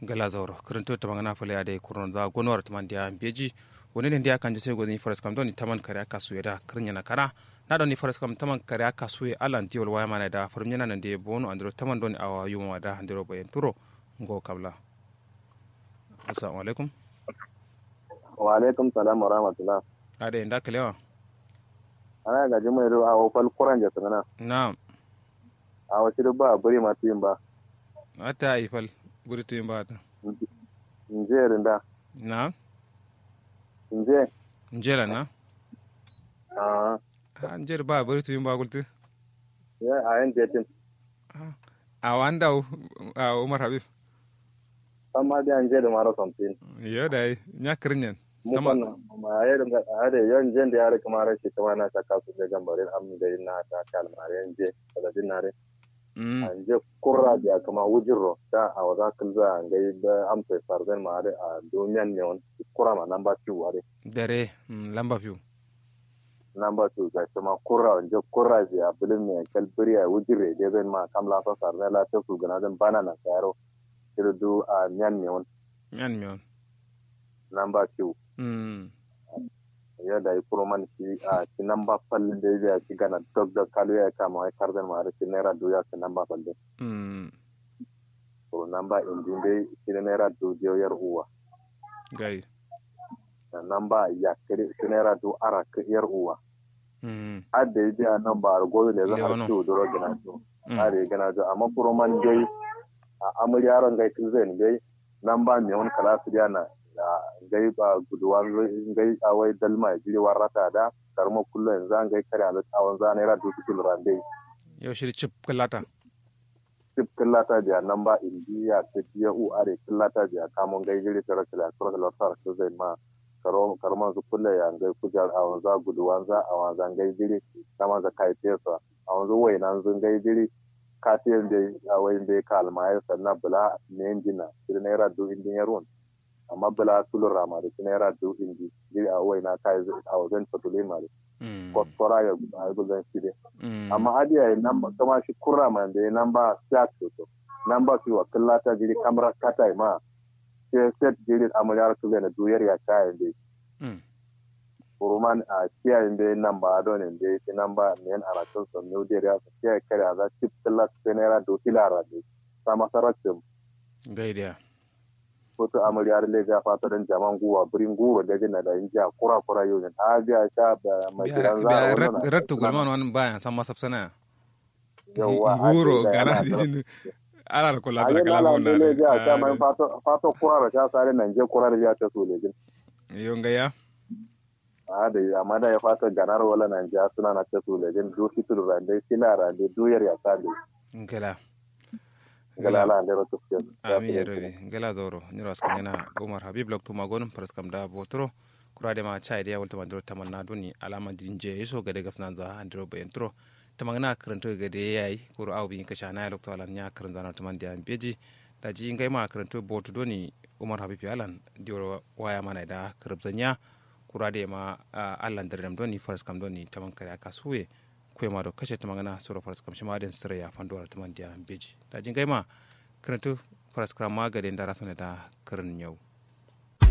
gala zauro kirinto ta magana fale ade kurno za gonwar taman dia beji woni ne dia kanje sai goni faras kam doni taman kare aka suye da kirnya na kara na doni faras kam taman kare aka suye alan tiol waya mana da farmnya nan de bono andro taman doni awa yuma da andro bayen turo ngo kabla assalamu alaikum wa alaikum salam wa rahmatullah ade nda kalewa ana gaji mai ruwa a wofal kuran da sana na a wasu duk ba buri masu yin ba ata ifal buri tuyin ba ta nje rinda na nje njela na a anjer ba buri tuyin ba gulti ya a yin jetin a wanda a umar habib san ma da nje da mara something yo dai nya kirnyen mu kan ma ya ringa a da yan jen da ya rika mara shi ta wana ta kasu da gambarin amin da yin na ta kalmar yan je daga dinare mm an je kurra da kama wujirro ta a wada kulza an ga da amsa farzen ma da a duniyan ne wani kura ma nan ba ci ware dare mm, lamba fiu number two ga kuma kurra wanje kurra ji a bilin mai kalbiri a wujire da zai ma kam la fa sarne la ta su gana zan bana na tsaro irdu a nyan ne won yan miyon number two mm ya da yi man shi a shi number fallin da ya ci gana dog da kalu ya kama ai karzan ma shi naira duya shi number fallin mm to number indin dai shi naira duya yar uwa gai da number ya kire shi naira du ara yar uwa mm adda yi biya number gozo da zan Leono. har ciwo duro gina to mm are gana jo amma kuroman dai a amur yaron gai tun zai gai nan ba mai wani kala su na gai ba guduwa gai a wai dalma ya jiri warrata da karma kullum yanzu an gai kare a tsawon za naira dubu kilo rande yau shi chip kallata tip killata biya nan ba indiya ta biya u are killata biya kamun gai jiri ta rashin lasar da lasar su zai ma karman su kulle ya gai kujar a wanza guduwa za a wanzan gai jiri kama za kai tesa a wanzu wai nan zun gai jiri katiyan da a wayin da ya kalma ya sanna bula ne jina shi naira du indin ya ruwan amma bula tulun rama da shi naira du indi jiri a wai na kai a wajen fatulin ma da mm kwaskwara ya a yi guzan shi dai mm amma adiya ya nan kama shi kurra man da ya nan ba siya to nan ba su wa killata jiri kamar kata ma sai set jiri amuryar su zai na duyar ya kayan dai mm Uruman a kiyayen da nan ba don da ya ci nan ba men aratun son new day ya kiyaye kare a za ci tillat senera do tilara de sama saratin gai dia foto amuryar le ga fata dan jaman guwa birin guwa da gina da inja kura kura yau ne ta ga sha da mai gidan za a wannan rakta gulman wani bayan san masafsana yawa guro gana dijin ala ko la a yi kala lala wona le ga ta mai fato fato kura da ta sare nan je kura da ya ta so le gin yo ngaya a da amma da ya fata ganar wala nan ja suna na ta so le gin do fitul rande tilara de duyar ya ta de ngala galala da rotu ami yerobe ngala zoro ni ras kanyana umar habib lok tuma gonum pras kam da botro kurade ma chai dia walta mandro tamanna duni alama dinje iso gade gafna za andro be entro tamangna karanto gade yayi kuro aw bi kasha na lok to alan nya karan zana taman dia beji da ji ngai ma karanto botu doni umar habib alan dioro waya mana da karabzanya kurade ma alan dardam doni faras kam doni taman kare aka suwe kwe ma do kashe tamangana sura faras kam shima den sira ya fandora taman dia beji da ji ngai ma karanto faras kam ma gade da rasone da karan yau